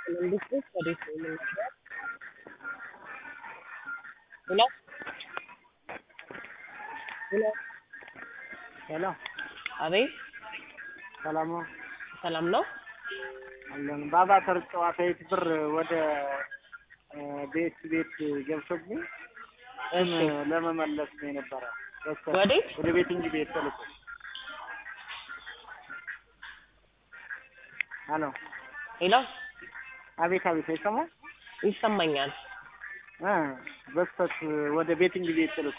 መንግስት ውስጥ ወዴት ነው የምንሄደው? ሄሎ ሄሎ ሄሎ አቤት ሰላም ነው ሰላም ነው? አለን። በአቫተር ጨዋታ የት ብር ወደ ቤት ቤት ገብቶብኝ እሺ ለመመለስ ነው የነበረ። በስተ- ወዴት? ወደ ቤት እንጂ ቤት ተልኮ ሄሎ ሄሎ አቤት አቤት አይሰማም ይሰማኛል። እ በስተት ወደ ቤቲንግ ቤት ተልኮ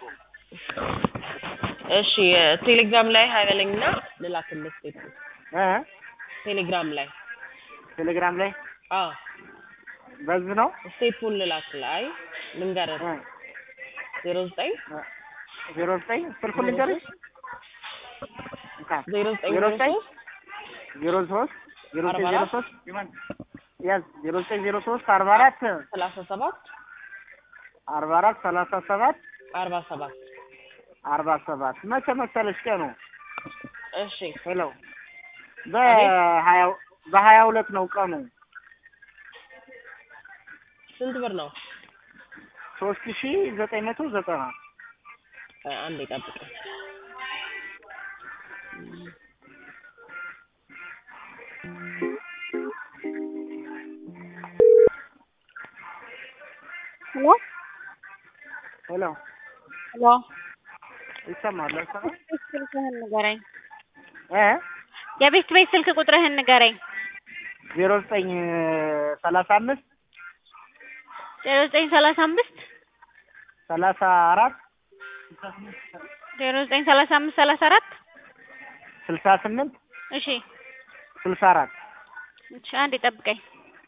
እሺ ቴሌግራም ላይ ሀይ በለኝና ልላክልህ ስቴፕ እ ቴሌግራም ላይ ቴሌግራም ላይ አዎ በዝ ነው ስቴፑን ልላክልህ። አይ ልንገርህ እ ዜሮ ዘጠኝ ዜሮ ዘጠኝ ስልኩን ልንገርሽ እንካ ዜሮ ዘጠኝ ዜሮ ዘጠኝ ዜሮ ዜሮ ሶስት ዜሮ ዘጠኝ አርባ ዜሮ አራት ሶስት ያዝ ዜሮ ዘጠኝ ዜሮ ሶስት አርባ አራት ሰላሳ ሰባት አርባ አራት ሰላሳ ሰባት አርባ ሰባት አርባ ሰባት መቼ መሰለሽ ቀኑ? እሺ ሄሎ በሀያ በሀያ ሁለት ነው ቀኑ። ስንት ብር ነው? ሶስት ሺ ዘጠኝ መቶ ዘጠና አ- አንዴ ጠብቀኝ። ሄሎ ሄሎ ሄሎ ይሰማል አይሰማም? ስልክህን ንገረኝ። እ የቤት ቤት ስልክ ቁጥርህን ንገረኝ። ዜሮ ዘጠኝ ሰላሳ አምስት ዜሮ ዘጠኝ ሰላሳ አምስት ሰላሳ አራት ዜሮ ዘጠኝ ሰላሳ አምስት ሰላሳ አራት ስልሳ ስምንት እሺ ስልሳ አራት እሺ አንዴ ጠብቀኝ።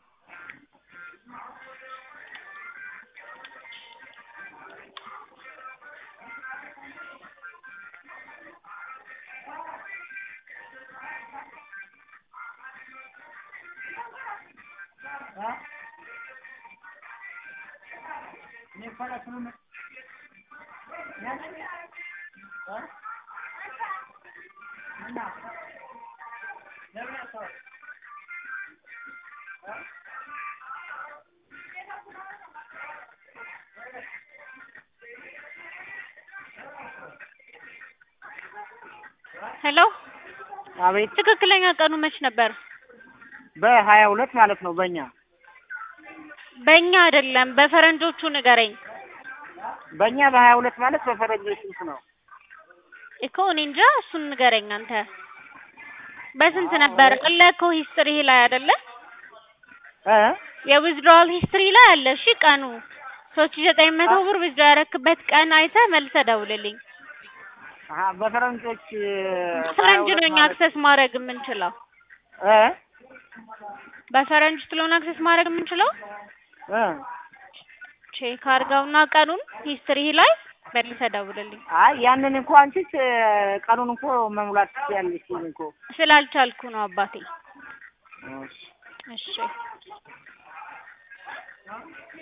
ሄሎ አቤት ትክክለኛ ቀኑ መች ነበር? በሀያ ሁለት ማለት ነው በእኛ በእኛ አይደለም በፈረንጆቹ ንገረኝ በእኛ በሀያ ሁለት ማለት በፈረንጆች ስንት ነው? እኮ እኔ እንጃ እሱን ንገረኝ አንተ። በስንት ነበር? አለ እኮ ሂስትሪ ላይ አይደለ? እ የዊዝድሮዋል ሂስትሪ ላይ አለ። እሺ ቀኑ ሶስት ሺህ ዘጠኝ መቶ ብር ዊዝድሮ ያረክበት ቀን አይተህ መልሰህ ደውልልኝ። አሀ በፈረንጆች ፈረንጅ ነው እኛ አክሰስ ማድረግ የምንችለው። እ በፈረንጅ ስለሆነ አክሰስ ማድረግ የምንችለው እ ቼክ አድርገውና ቀኑን ሂስትሪ ላይ መልሰህ ደውልልኝ። አይ ያንን እንኳ አንቺ ቀኑን እንኳ መሙላት ትችያለሽ እኮ ስላልቻልኩ ነው አባቴ። እሺ እሺ